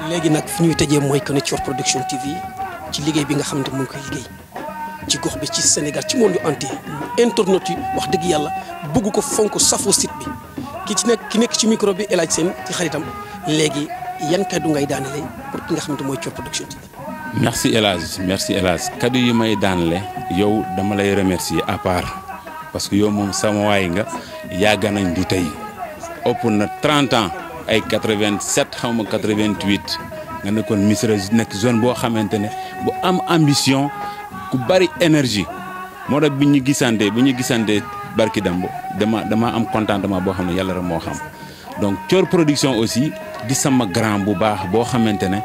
léegi nag fi ñuy tëjee mooy que ne Thior Production TV ci liggéey bi nga xamante mu ngi koy liggéey ci gox bi ci Sénégal ci monde entier internet yi wax dëgg yàlla bëgg ko fonk safoo site bi ki ci nekk ki nekk ci micro bi El Hadj Sène ci xaritam léegi yan kaddu ngay daanale pour ki nga xamante mooy Thior Production TV. merci El Hadj merci El Hadj kaddu yi may daanale yow dama lay remercier à part parce que yow moom sama waay nga yàgg nañ du tey ëpp na 30 ans ay 87 xaw ma 88 nga nekkoon Missirah nekk zone boo xamante ne bu am ambition ku bari énergie moo tax bi ñu gisante bi ñu gisante barki dambo dama dama am contentement boo xam ne yàlla rek moo xam donc Thior Production aussi di sama grand bu baax boo xamante ne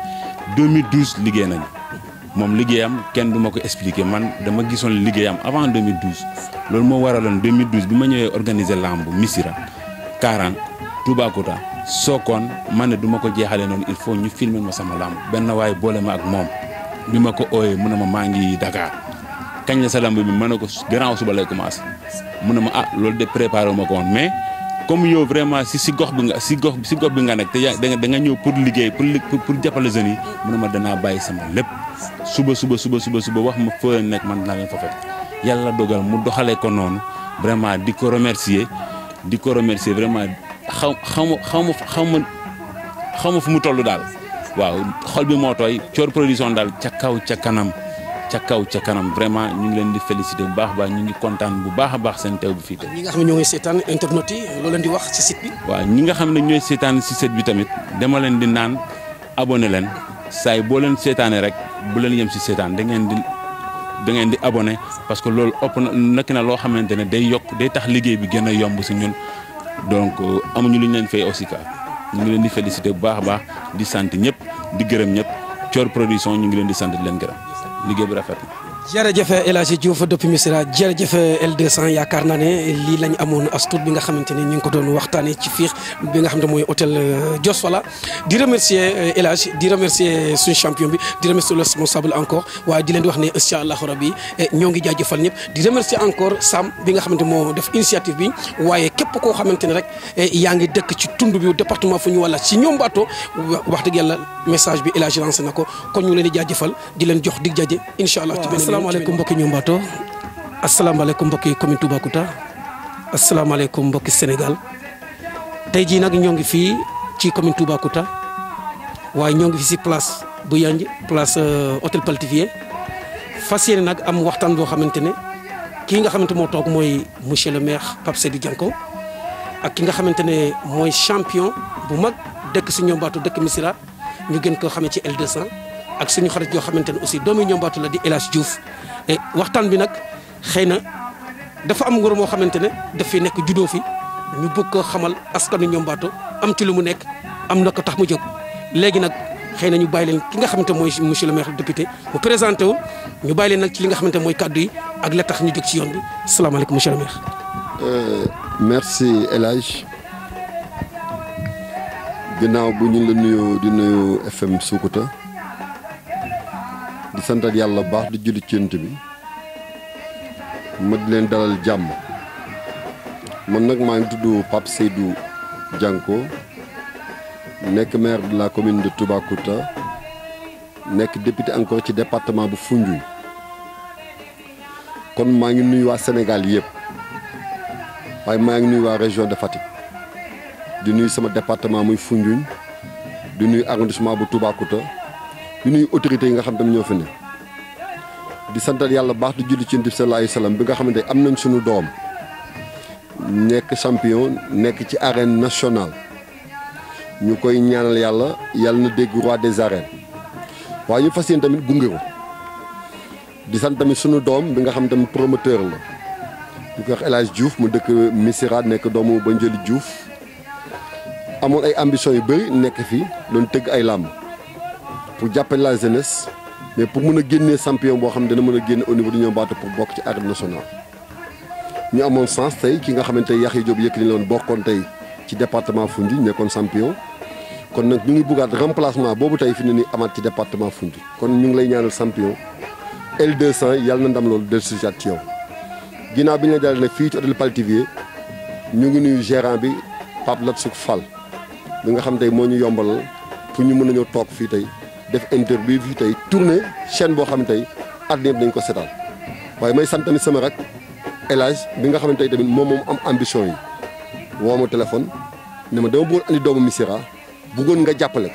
2012 liggéey nañu moom liggéeyam kenn du ma ko expliquer man dama gisoon liggéeyam avant 2012 loolu moo waraloon 2012 bi ma ñëwee organiser lamb Missirah Karang Toubacouta Sokone man ne du ma ko jeexalee noonu il faut ñu filmer ma sama lamb benn waaye boole ma ak moom bi ma ko ooyee mu ne ma maa ngi Dakar kañ la sa lamb bi ma ne ko gannaaw suba lay commencé mu ne ma ah loolu de préparé wu ma ko woon mais comme yow vraiment si si gox bi nga si gox si gox bi nga nekk te yaa da nga da nga ñëw pour liggéey pour pour pour jàppale jeunes yi mu ne ma danaa bàyyi sama lépp suba suba suba suba suba wax ma foo leen nekk man dinaa leen fa fekk yàlla dogal mu doxalee ko noonu vraiment di ko remercier di ko remercier vraiment xaw xaw ma xaw ma xaw ma xaw ma fu mu toll daal waaw xol bi moo tooy Thior Production daal ca kaw ca kanam ca kaw ca kanam vraiment ñu ngi leen di féliciter bu baax a baax ñu ngi kontaan bu baax a baax seen teew bi fii tey. ñi nga xam ne ñoo ngi seetaan internet yi loo leen di wax ci site bi. waaw ñi nga xam ne ñooy seetaan si site bi tamit dama leen di naan abonné leen saay boo leen seetaanee rek bu leen yem si seetaan da ngeen di da ngeen di abonné parce que loolu ëpp na nekk na loo xamante ne day yokk day tax liggéey bi gën a yomb si ñun donc amuñu lu ñu leen fay aussi ka ñu ngi leen di féliciter bu baax a baax di sant ñëpp di gërëm ñëpp Thior Production ñu ngi leen di sant di leen gërëm liggéey bi rafet na. jërëjëf El Hadj Diouf depuis Missirah jërëjëf L200 yaakaar naa ne lii lañ amoon as tuut bi nga xamante ne ñu ngi ko doon waxtaanee ci fiix bi nga xam ne mooy hôtel Dios Fala di remercier El Hadj di remercier suñu champion bi di remercier le responsable encore waaye di leen di wax ne incha allahu rabi ñoo ngi jaajëfal ñëpp di remercier encore Sam bi nga xamante moo def initiative bi waaye képp koo xamante ne rek yaa ngi dëkk ci tund bi département fu ñu wala ci ñoom baatoo wax dëgg yàlla message bi El Hadj lancé na ko kon ñu leen di jaajëfal di leen jox dig jaje incha allah. asalaamaaleykum mbokki ñombaato asalaamaaleykum mbokki commune Toubacouta asalaamaaleykum mbokki Sénégal tey jii nag ñoo ngi fii ci commune Toubacouta waaye ñoo ngi fi si place bu yanj place hôtel Paltivier fas yéene nag am waxtaan boo xamante ne kii nga xamante moo toog mooy monsieur le maire Pape Seydou Dianko ak ki nga xamante ne mooy champion bu mag dëkk si ñombaato dëkk Missirah ñu gën koo xamee ci L200 ak suñu xarit yoo xamante ne aussi doomu ñombaatu la di El Hadj Diouf waxtaan bi nag xëy na dafa am ngor moo xamante ne daf fi nekk juddoo fi ñu bëgg ko xamal askanu ñombaatu am ci lu mu nekk am na ko tax mu jóg léegi nag xëy na ñu bàyyi leen ki nga xamante mooy monsieur le maire député mu présenté wu ñu bàyyi leen nag ci li nga xamante mooy kàddu yi ak la tax ñu jóg ci yoon bi salaamaaleykum monsieur le maire. merci El Hadj ginnaaw bu ñu la nuyoo di nuyu FM Sukuta di santat yàlla baax di julli ci Yonent bi ma di leen dalal jàmm man nag maa ngi tudd Pape Seydou Dianko nekk maire de la commune de Toubacouta nekk député encore ci département bu Foundiougne kon maa ngi nuyu waa Sénégal yëpp waaye maa ngi nuyu waa région de Fatick di nuyu sama département muy Foundiougne di nuyu arrondissement bu Toubacouta di nuyu autorités yi nga xam tamit ñoo fi ne di santal yàlla baax di julli ci Yonent bi sallallahu alayhi wa sallam bi nga xamante am nañ suñu doom nekk champion nekk ci arène nationale ñu koy ñaanal yàlla yàlla na dégg roi des arènes waaye ñu fas yéene tamit gunge ko di sant tamit suñu doom bi nga xam tamit promoteur la ñu koy wax El Hadj Diouf mu dëkk Missirah nekk doomu ba Njëli Diouf amoon ay ambition yu bëri nekk fii doon tëgg ay làmb pour jàppale la jeunesse mais pour mën a génnee champion boo xam ne dana mën a génne au niveau de ñoom baatu pour bokk ci arène nationale ñu amoon sens tey ki nga xamante ne Yaxya Diop Yékini la woon bokkoon tey ci département Foundiougne nekkoon champion kon nag ñu ngi buggaat remplacement boobu tey fi ne nii amaat ci département Foundiougne kon ñu ngi lay ñaanal champion L200 yàlla na ndam loolu dellusiwaat ci yow ginnaaw bi ñu la dalal nag fii ci hôtel Paltivier ñu ngi nuyu gérant bi Pape Latsuk Fall bi nga xam tey moo ñu yombalal pour ñu mën a ñëw toog fii tey def interview fii tey tourné chaîne boo xam ne tey àddina yëpp dañ ko seetaan waaye may sant tamit sama rek El Hadj bi nga xamante ne tamit moom moom am ambition yi woo ma téléphone ne ma dama bëggoon andi doomu Missirah bëggoon nga jàppale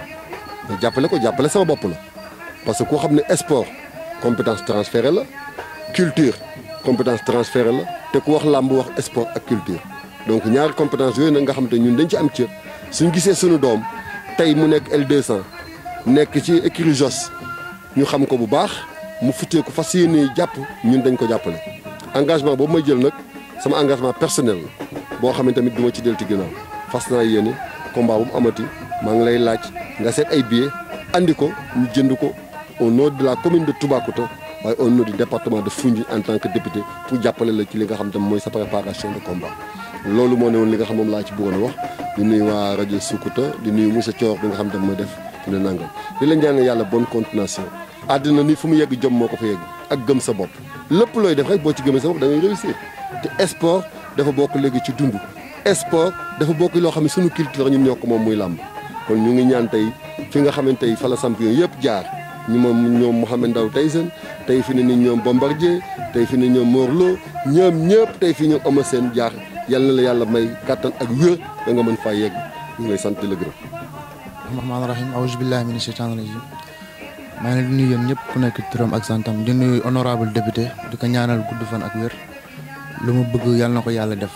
ko nga jàppale ko jàppale sama bopp la parce que koo xam ne sport compétence transférée la culture compétence transférée la te ku wax làmb wax sport ak culture donc ñaari compétence yooyu nag nga xam te ñun dañ ci am cër suñ gisee suñu doom tey mu nekk L200 nekk ci écurie Jos ñu xam ko bu baax mu futtee ko fas yéene jàpp ñun dañ ko jàppale engagement boobu may jël nag sama engagement personnel la boo xam ne tamit du ma ci delti ginnaaw fas naa yéene combat bu mu amati maa ngi lay laaj nga seet ay billets andi ko ñu jënd ko au nom de la commune de Toubacouta waaye au nom du département de Foundiougne en tant que député pour jàppale la ci li nga xam tam mooy sa préparation de combat loolu moo ne woon li nga xam moom laa ci bëggoon a wax di nuyu waa rajo Sukuta di nuyu monsieur Thior bi nga xam tam mooy def fi ne nangam di la ñaanal yàlla bonne continuation àddina ni fu mu yegg jom moo ko fa yegg ak gëm sa bopp lépp looy def rek boo ci gëmee sa bopp da ngay réussir te sport dafa bokk léegi ci dund sport dafa bokk loo xam ne sunu culture ñun ñoo ko moom muy làmb kon ñu ngi ñaan tey fi nga xamante tey fa la champion yëpp jaar ñu moom ñoom Mouhamed Ndao Tyson tey fi ne ni ñoom Bombardier tey fi ne ñoom Mor Lo ñoom ñëpp tey fi ñoom Eumeu Sène jaar yal na la yàlla may kàttan ak wér da nga mën faa yegg ñu ngi lay sant di la gërëm. rahmaani rahim awuzu billahi mina shaytaani rajim maa ngi leen di nuyu yéen ñëpp ku nekk turam ak santam di nuyu honorable député di ko ñaanal gudd fan ak wér lu mu bëgg yàlla na ko yàlla def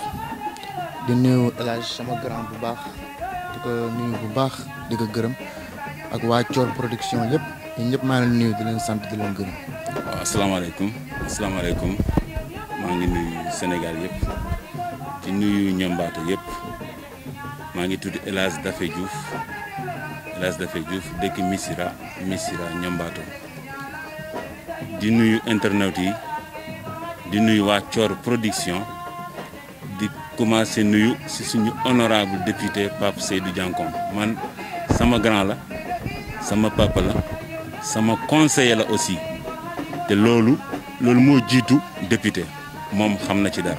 di nuyu El Hadj sama grand bu baax di ko nuyu bu baax di ko gërëm ak waa Thior production yëpp yéen ñëpp maa ngi leen nuyu di leen sant di leen gërëm. waaw asalaamaaleykum asalaamaaleykum maa ngi nuyu Sénégal yëpp di nuyu ñambaate yëpp maa ngi tudd El Hadj Dafe Diouf El Hadj Dafe Diouf dëkk Missirah Missirah ñambaato di nuyu internet yi di nuyu waa Thior production di commencé nuyu si suñu honorable député Pape Seydou Diankon man sama grand la sama papa la sama conseiller la aussi te loolu loolu moo jiitu député moom xam na ci dara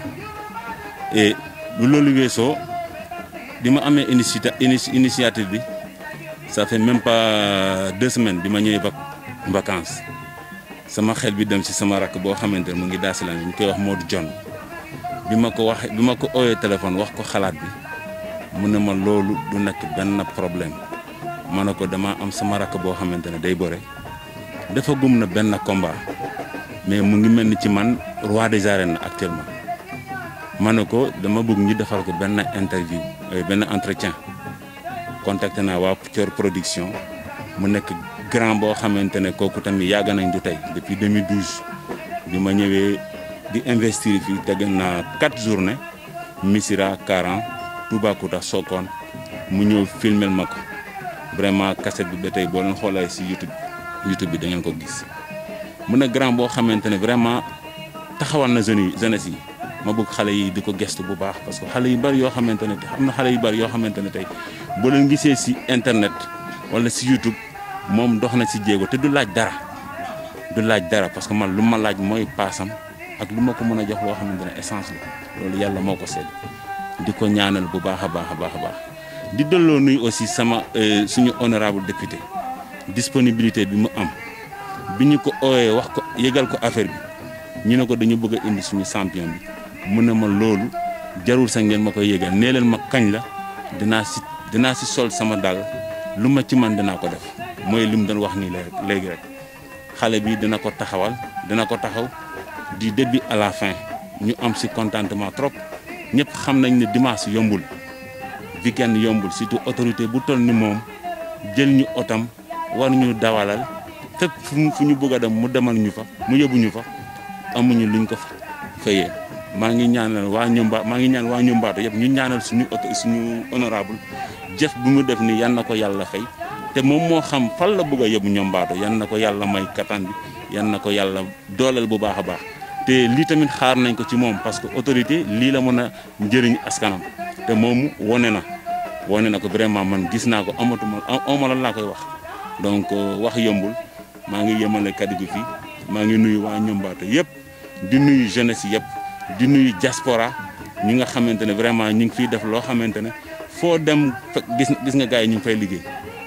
et lu loolu weesoo bi ma amee initiative initiative bi ça fait même pas deux semaines bi ma ñëwee vac vacances sama xel bi dem ci sama rakk boo xamante ne mu ngi daasilaan ñu koy wax Modou John bi ma ko waxee bi ma ko ooyee téléphone wax ko xalaat bi mu ne ma loolu du nekk benn problème ma ne ko dama am sama rakk boo xamante ne day bore dafa gum na benn combat mais mu ngi mel ni ci man roi des arènes actuellement ma ne ko dama bëgg ñu defal ko benn interview benn entretien contacté naa waa Thior production mu nekk grand boo xamante ne kooku tamit yàgg nañ du tey depuis 2012 bi ma ñëwee di investir fii teg naa quatre journées Missirah Karan Toubacouta Sokone mu ñëw filmel ma ko vraiment cassette bi ba tey boo leen xoolee si YouTube YouTube bi da ngeen ko gis mu ne grand boo xamante ne vraiment taxawal na jeunes yi jeunesse yi ma bëgg xale yi di ko gestu bu baax parce que xale yu bari yoo xamante ne te am na xale yu bari yoo xamante ne tey boo leen gisee si internet wala si YouTube moom dox na si jéego te du laaj dara du laaj dara parce que man lu ma laaj mooy paasam ak lu ma ko mën a jox loo xamante ne essence la loolu yàlla moo ko seet di ko ñaanal bu baax a baax a baax a baax di delloo nuyu aussi sama suñu honorable député disponibilité bi mu am bi ñu ko ooyee wax ko yëgal ko affaire bi ñu ne ko dañu bëgg a indi suñu champion bi mu ne ma loolu jarul sa ngeen ma koy yëgal nee leen ma kañ la dinaa si dinaa si sol sama dal lu ma ci man dinaa ko def mooy li mu doon wax nii léegi rek xale bi dina ko taxawal dina ko taxaw du début à la fin ñu am si contentement trop ñëpp xam nañ ne dimanche yombul weekend yombul surtout autorité bu toll ni moom jël ñu otam war ñu dawalal fépp fu ñu bëgg a dem mu demal ñu fa mu yóbbu ñu fa amuñu luñ ko fayee maa ngi ñaanal waa ñumba maa ngi ñaan waa ñumbaato yëpp ñu ñaanal suñu oto suñu honorable jëf bu mu def ni yan na ko yàlla fay te moom moo xam fan la bëgg a yóbbu ñombaato yan na ko yàlla may kattan bi yan na ko yàlla dooleel bu baax a baax te lii tamit xaar nañ ko ci moom parce que autorité lii la mën a njëriñ askanam te moom wone na wone na ko vraiment man gis naa ko amatuma awma lan laa koy wax donc wax yombul maa ngi yemale kaddu gi fii maa ngi nuyu waa ñombaato yëpp di nuyu jeunesse yëpp di nuyu diaspora ñi nga xamante ne vraiment ñu ngi fiy def loo xamante ne foo dem gis gis nga gars yi ñu ngi fay liggéey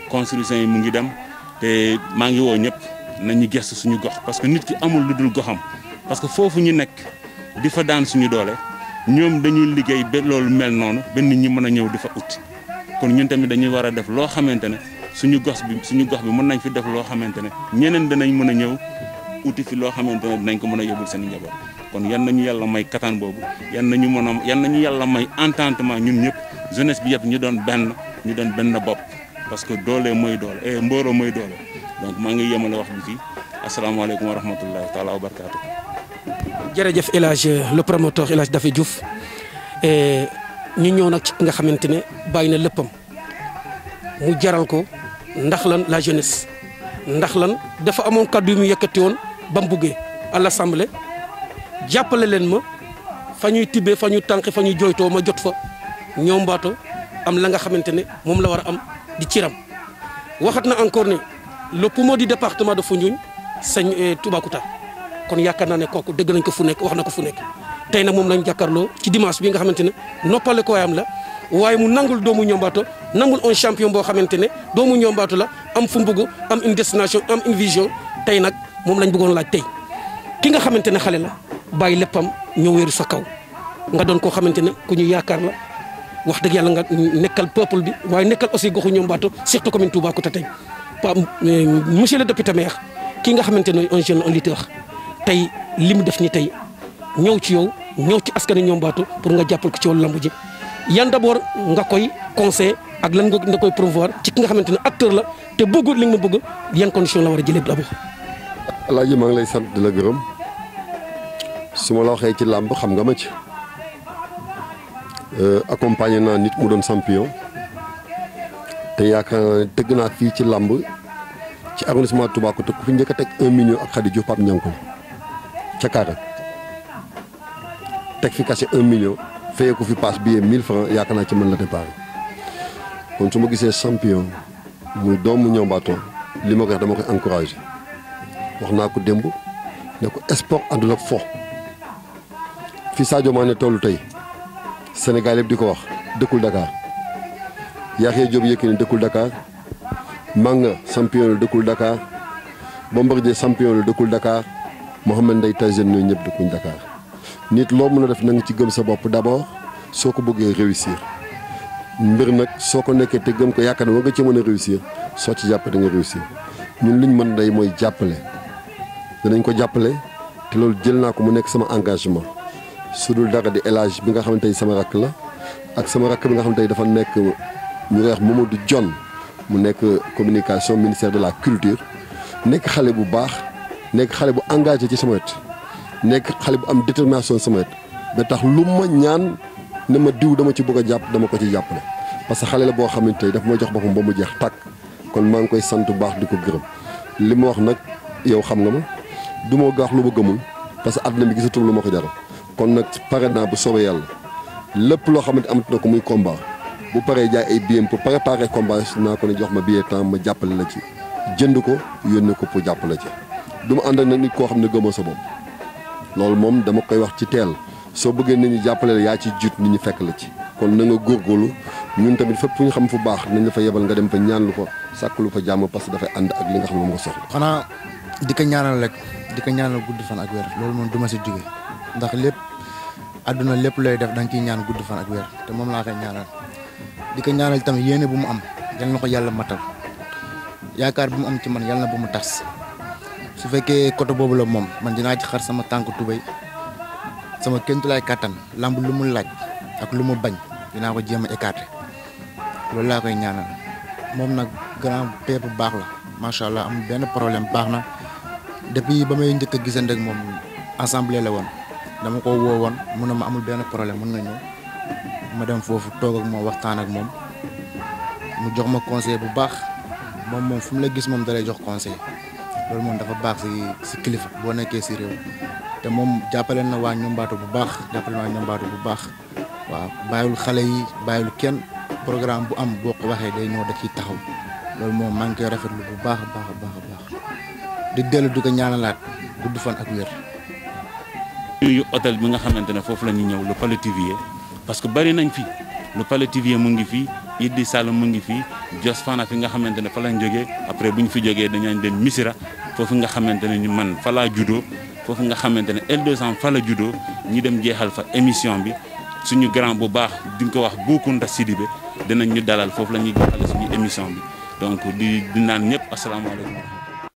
construction yi mu ngi dem te maa ngi woo ñëpp nañu gestu suñu gox parce que nit ki amul lu dul goxam parce que foofu ñu nekk di fa daan suñu doole ñoom dañuy liggéey ba loolu mel noonu ba nit ñi mën a ñëw di fa ut kon ñun tamit dañuy war a def loo xamante ne suñu gox bi suñu gox bi mën nañ fi def loo xamante ne ñeneen danañ mën a ñëw uti fi loo xamante ne dinañ ko mën a yóbbul seen njaboot kon yan nañu yàlla may kattan boobu yan nañu mën a yan nañu yàlla may entendement ñun ñëpp jeunesse bi yëpp ñu doon benn ñu doon benn bopp parce que doole mooy doole et mbooloo mooy doole donc maa ngi yemale wax bi fii asalaamaaleykum wa rahmatullahi taala wa barakaatu. jërëjëf El Hadj le promoteur El Hadj Daffy Diouf ñu ñëw nag ci ki nga xamante ne bàyyi na léppam mu jaral ko ndax lan la jeunesse ndax lan dafa amoon kàddu yu mu yëkkati woon ba mu buggee à l'assemblée jàppale leen ma fa ñuy tibbee fa ñuy tànqe fa ñuy jooytoo ma jot fa ñoom mbaato am la nga xamante ne moom la war a am di ciram waxat na encore ne le poumon du département de Foundiougne sëñ Toubacouta kon yaakaar naa ne kooku dëgg nañ ko fu nekk wax na ko fu nekk tey nag moom lañ jàkkaarloo ci dimanche bi nga xamante ne noppale ko waayam la waaye mu nangul doomu ñombaato nangul un champion boo xamante ne doomu ñombaato la am fu mu bëgg am une destination am une vision tey nag moom lañ bëggoon laaj tey ki nga xamante ne xale la bàyyi léppam ñëw wéeru sa kaw nga doon koo xamante ne ku ñu yaakaar la wax dëgg yàlla nga nekkal peuple bi waaye nekkal aussi goxu ñombaato surtout commune Toubacouta tey pa monsieur le député maire kii nga xamante ne un jeune un leader tey li mu def ni tey ñëw ci yow ñëw ci askanu ñombaato pour nga jàppal ko ci wàllu lamb ji yan d'abord nga koy conseil ak lan nga koy promouvoir ci ki nga xamante ne acteur la te bëgg li nga bëgg yan condition la war a jëlee d'abord. Alaaji maa ngi lay sant di la gërëm su ma la waxee ci làmb xam nga ma ci accompagné naa nit mu doon champion te yaakaar naa ne tëgg naa fii ci làmb ci arrondissement Toubacouta ku fi njëkk a teg un million ak Khady Diouf Pape Ñankul ca Kaarek teg fi cachet un million fayee ko fi passe billet mille francs yaakaar naa ci mën la départ kon su ma gisee champion muy doomu ñombaato li ma ko wax dama koy encouragé wax naa ko démb ne ko sport àndul ak fo fi Sadio Mané tollu tey Sénégal yëpp di ko wax dëkkul Dakar Yaxya Diop Yékini dëkkul Dakar Manga champion la dëkkul Dakar Bombardier champion la dëkkul Dakar Mohamed Ndeye Tyson ñooñu ñëpp dëkkuñ Dakar nit loo mën a def na nga ci gëm sa bopp d'abord soo ko bëggee réussir mbir nag soo ko nekkee te gëm ko yaakaar ne war nga ci mën a réussir soo ci jàpp da nga réussir ñun liñ mën day mooy jàppale danañ ko jàppale te loolu jël naa ko mu nekk sama engagement su dul dara di élage bi nga xamante ni sama rakk la ak sama rakk bi nga xamante ni dafa nekk ñu koy wax Mamadou John mu nekk communication ministère de la culture nekk xale bu baax nekk xale bu engagé ci sama wet nekk xale bu am détermination sama wet ba tax lu ma ñaan ne ma diw dama ci bëgg a jàpp dama ko ci jàppale parce que xale la boo xamante ni dafa ma jox boppam ba mu jeex tàkk kon maa ngi koy sant bu baax di ko gërëm li ma wax nag yow xam nga ma du ma gaax lu ma gëmul parce que àdduna bi gisatul lu ma ko jaral kon nag pare naa bu soobee yàlla lépp loo xamante amat na ko muy combat bu paree jaay ay billets pour préparer combat naa ko ne jox ma billet temps ma jàppale la ci jënd ko yónnee ko pour jàppale ci du ma ànd ak nag nit koo xam ne gëmoo sa bopp loolu moom dama koy wax ci teel soo bëggee nit ñi jàppale la yaa ci jiit nit ñi fekk la ci kon na nga góorgóorlu ñun tamit fépp fu ñu xam fu baax nañ la fa yebal nga dem fa ñaan lu fa sàkk lu fa jàmm parce que dafay ànd ak li nga xam ne moom nga soxla. xanaa di ko ñaanal rek di ko ñaanal gudd fan ak weer loolu moom du ma si jóge ndax lépp àdduna lépp looy def da nga ciy ñaan gudd fan ak weer te moom laa koy ñaanal di ko ñaanal tamit yéene bu mu am yal na ko yàlla matal yaakaar bu mu am ci man yal na bu mu tas su fekkee côté boobu la moom man dinaa ci xar sama tànk tubéy sama kéntulaay kàttan lamb lu mu laaj ak lu mu bañ dinaa ko jéem a écarté loolu laa koy ñaanal moom nag grand père bu baax la macha allah amul benn problème baax na depuis ba may njëkk a gisante ak moom assemblée la woon dama ko woo woon mun na ma amul benn problème mun nga ñëw ma dem foofu toog ak moom waxtaan ak moom mu jox ma conseil bu baax moom moom fu mu la gis moom dalay jox conseil loolu moom dafa baax si si kilifa boo nekkee si réew te moom jàppale na waa ñombaatu bu baax jàppale na waa ñombaatu bu baax waaw bàyyiwul xale yi bàyyiwul kenn programme bu am boo ko waxee day ñëw da ciy taxaw loolu moom maa ngi koy rafetlu bu baax a baax a baax a baax di dellu di ko ñaanalaat gudd fan ak wér. yu hôtel bi nga xamante ne foofu la ñu ñëw le Palais Tivier parce que bari nañ fi le Palais Tivier mu ngi fii Idi Sall mu ngi fii Jos Fana fi nga xamante ne fa lañ jógee après bu ñu fi jógee dañu dem Missira foofu nga xamante ne ñu man fa laa juddoo foofu nga xamante ne L200 fa la juddoo ñi dem jeexal fa émission bi suñu grand bu baax di nga ko wax Boukounta Sidibé dinañ ñu dalal foofu la ñuy jeexale suñu émission bi donc di di naan ñëpp asalaamaaleykum